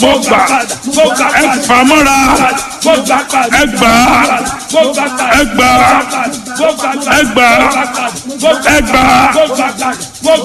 mo gbà ẹ fà mọ́ra ẹ gbà ẹ gbà ẹ gbà ẹ gbà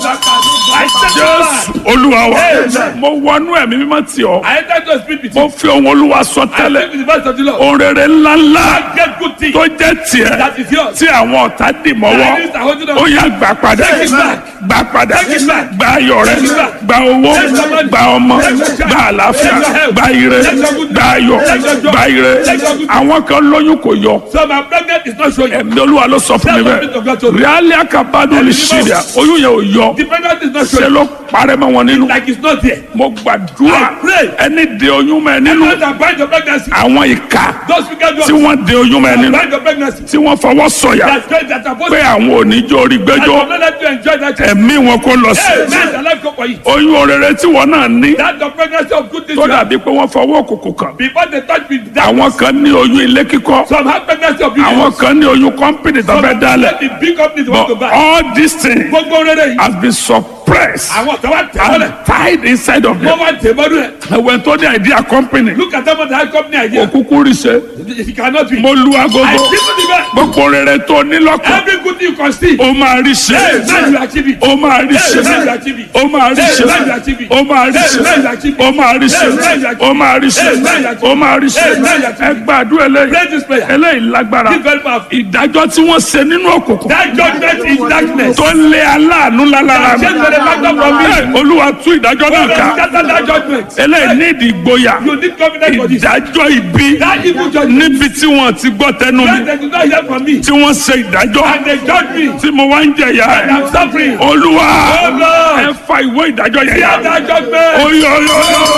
jésù olúwa wa mo wọnú ẹ̀mí mímọ́ tì ọ́ I enter to speak with mo you. fi ohun olúwa sọ I tẹ́lẹ̀ speak with the voice of the Lord. ohun rere ńláńlá Get good things tó jẹ́ tiẹ̀ that is yours. tí àwọn ọ̀tá dì mọ́wọ́ Enemies are holding on. ó yá gbà padà Take it back. gbà padà Take it back. gba ayọ̀ rẹ Take it back. gba owó Take your money. gba ọmọ Take your child. gba àlàáfíà Take your health. gba ire Take your goodness. gba ayọ̀ Take your joy. gba ire Take your goodness. àwọn kan lóyún kò yọ So my pregnant is not showing. ẹ̀mí olúwa ló sọ fún mi Tell the people of God to bẹ́ẹ̀ me. ríálí àkàbádùn lè ṣe rẹ̀ oyún yẹn ò yọ The pregnant is not ṣe showing. ló parẹ́ mọ́ wọn nínú Like it's not there. mo gbàdúrà I pray. ẹni de oyún mọ́ ẹ nínú Those that bind your pregnancy. àwọn ìka Those wicked tí ones wọ́n de oyún mọ́ ẹ that nínú bind your pregnancy. tí wọ́n fọwọ́ sọ̀yà That great that are supposed pé to. àwọn oníjó orí I gbẹ́jọ́ will not let you enjoy that. child. ẹ̀mí wọn kó lọ sí Hey, man, the life go for you. oyún orere tí wọn náà ní That's the pregnancy of good things. tó you have. dàbí pé wọ́n fọwọ́ òkùnkùn kàn Before they touch me, that àwọn kan ní oyún ilé kíkọ́ some have pregnancy of beauty. àwọn kan ní oyún kọ́mpìnì tó fẹ́ dálẹ̀ The big companies want to but buy. all these things Gbogbo rere yìí. has been suppressed Àwọn kan wá tẹ̀ mọ́lẹ̀. and tied inside of Wọ́n them wá tẹ̀ mọ́lẹ̀. ẹ̀wẹ̀ tó ní idea company Look at them on the high company idea. òkúkú rí ṣe It cannot be. mo lu I agogo give you the best. gbogbo rere tó ní lọ́kàn Every good thing you can see. ó máa rí ṣe Hey, man, you achieve it. ó máa rí ṣe Hey, man, you achieve it. ó máa rí ṣe Hey, man, you achieve it. ó máa rí ṣe Hey, man, you achieve it. ó máa rí ṣe Hey, man, you achieve it. ó máa rí ṣe Hey, man, you achieve it. ó máa rí ṣe Hey, man, you achieve ẹ it. gbàdúrà eléyìí Pray this prayer. eléyìí lágbára This very powerful. ìdájọ́ tí wọ́n ṣe nínú òkùnkùn That judgment is darkness. tó lé aláàánú lálára mi Change the factor from me. Hey, olúwa tú ìdájọ́ náà ká Scatter that judgment. eléyìí ní ìdí ìgboyà You need confidence for this. ìdájọ́ ibi That evil judgment. níbi tí wọ́n ti gbọ́ tẹnu mi When they do not hear from me. tí wọ́n ṣe ìdájọ́ And they judge me. tí mo wá ń jẹ̀yà And I'm suffering. olúwa Oh, Lord. ẹ fa ìwé ìdájọ́ yẹn yá Hear that judgment. oyè oyè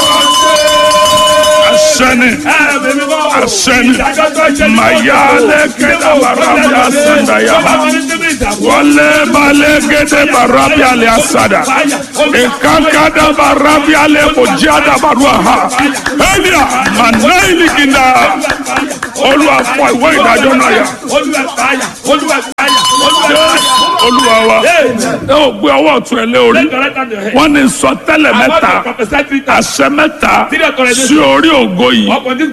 asẹni asẹni mayale kẹta barabia sandaya wọlé balẹ̀ gẹ́dẹ́ barabia lè asada ìkankada barabia lè kojada barua ha elia manaili kinda olúwa fọ ìwé ìdájọ́ náà yá olúwa wa ẹ ò gbé ọwọ́ ọ̀tún ẹ lé orí wọ́n ní sọ tẹ́lẹ̀ mẹ́ta àṣẹ mẹ́ta sí orí ògo yìí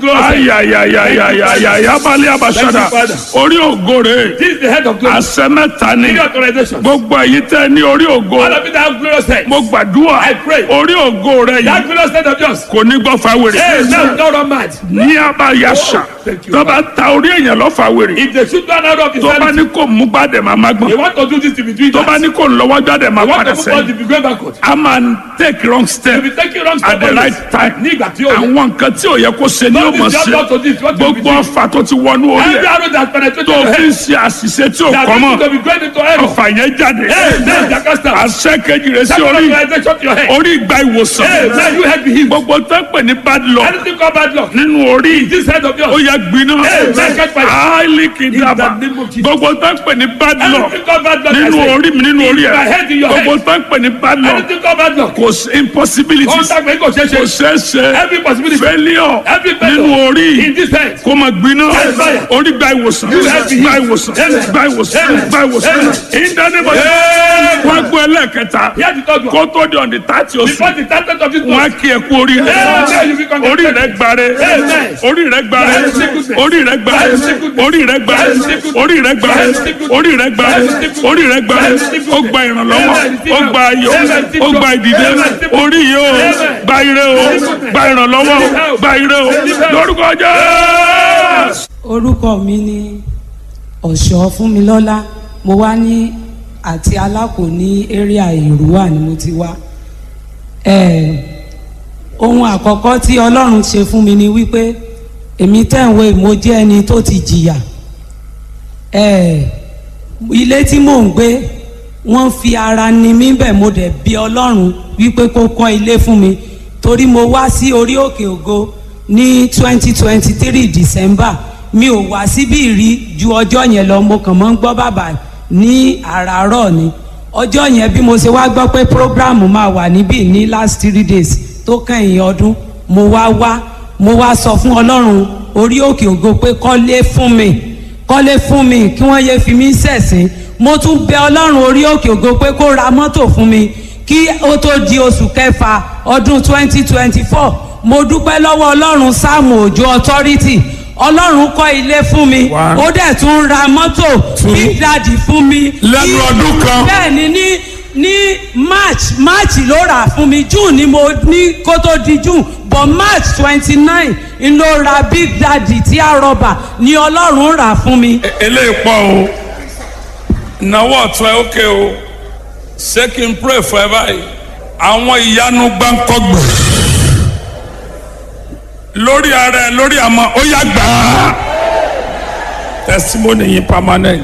ayayayayayaya balẹ̀ abasada orí ògo rẹ̀ This is the head of glory. àṣẹ mẹ́ta ni Give your authorization. gbogbo èyí tẹ́ ní orí ògo All of you that have glorious head. mo gbàdúrà I pray. orí ògo rẹ̀ That yìí glorious head of yours. kò ní gbọ́ fáwèrè Hey, now don't run mad. ní abayasa Thank you, tó bá ta orí èèyàn lọ fáwèrè If they shoot one out of his tó bá hand, ní kò mú gbàdẹ̀ máa má they gbọ́n want to do this to be doing tó bá that. ní kò lọ́wọ́ gbàdẹ̀ máa They want padà to move on sẹ́yìn to be going backward. a máa take wrong step If you take it wrong at the step, right time ní ìgbà tí ó yẹ. àwọn nǹkan tí ò yẹ kó ṣe ni ó Don't mọ̀ be ṣe just to this, what you be gbogbo doing. ọfà tó ti wọnú orí Every ẹ̀ arrow that penetrated tó your fi ń head, ṣe àṣìṣe tí ò that kọ́ mọ́ means to be going into error. ọfà yẹn jáde Hey, man, Jacasta. àṣẹ kejì rẹ̀ sí That orí authorization to your head. orí ìgbà ìwòsàn Hey, man, you head be healed. gbogbo tó ń pè ní bad luck Anything called bad luck. nínú orí This head of ó yours. yẹ gbiná Hey, man, catch fire. áálí kìdàbà In the name of Jesus. gbogbo tó ń pè ní bad luck Anything called bad luck. I nínú say. orí mi nínú orí In my head, in ẹ̀ your head. gbogbo tó ń pè ní bad luck Anything called bad luck. kò sí impossibility Contact me, kò ṣeé kò ṣe. ṣeé ṣe Every possibility. failure Every failure. nínú orí In this head. kó máa gbiná Hey, fire. orí gba ìwòsàn You have to gba heal. ìwòsàn Amen. gba ìwòsàn Amen. gba ìwòsàn Amen. ìdánimọ̀ wọ́n gbọ́ ẹlẹ́ẹ̀kẹta Here the third one. kó tó di ọ̀dì tààtì oṣù Before the target of this wọ́n á month. kí ẹ kú orí rẹ Amen. You be congratulated. orí rẹ gbàre Amen. orí rẹ gbàre Amen. Sickness. orí rẹ gbàre Sickness. orí rẹ gbàre Sickness. orí rẹ gbàre Sickness. orí rẹ gbàre Sickness. orí rẹ gbàre Sickness. ó gba ìrànlọ́wọ́ Amen. ó gba ayọ̀ Amen. ó gba ìdìde Amen. orí yìí ó Amen. gba ire o gba ìrànlọ́wọ́ o gba ire o lórúkọ Jésù. orúkọ mi ni ọ̀ṣọ́ fúnmilọ́lá mo wá ní àti alákò ní area ìrúwà ni mo ti wá Eh, ohun àkọ́kọ́ tí ọlọ́run ṣe fún mi ni wípé èmi tẹ̀wé mo jẹ́ ẹni tó ti jìyà Eh, ilé tí mò ń gbé wọ́n fi ara ni mí bẹ̀ mo dẹ̀ bí ọlọ́run wípé kó kọ́ ilé fún mi torí mo wá sí orí òkè ògo ní twenty twenty three december mi ò wá síbí rí ju ọjọ́ yẹn lọ mo kàn mọ́ ń gbọ́ bàbá ní àràárọ̀ ni ọjọ́ yẹn bí mo ṣe wá gbọ́ pé program máa wà níbí ní last three days tó kẹ́yìn ọdún mo wá wá mo wá sọ fún ọlọ́run orí òkè ògo pé kọ́lé fún mi kọ́lé fún mi kí wọ́n yéé fi mí ṣẹ̀sín mo tún bẹ ọlọ́run orí òkè ògo pé kó ra mọ́tò fún mi kí ó tó di oṣù kẹfà ọdún twenty twenty four mo dúpẹ́ lọ́wọ́ ọlọ́run sáàmù òjò authority ọlọ́run kọ́ ilé fún mi One. ó dẹ̀ tún ra mọ́tò Two. big daddy fún mi. Lẹ́nu Ní- ọdún kan. bẹ́ẹ̀ ni ní ní march march ló rà fún mi june ni mo ní kó tó di june but march twenty nine n ló ra big daddy tí a rọba ni ọlọ́run rà fún mi. eléyìí pọ̀ o ìnáwó ọ̀tún ẹ̀ ókè o ṣé kí n pray for ẹ báyìí àwọn ìyanu gbáǹkọ́gbè lórí ara ẹ lórí àmọ́ ó yá gbà á testimony yìí permanent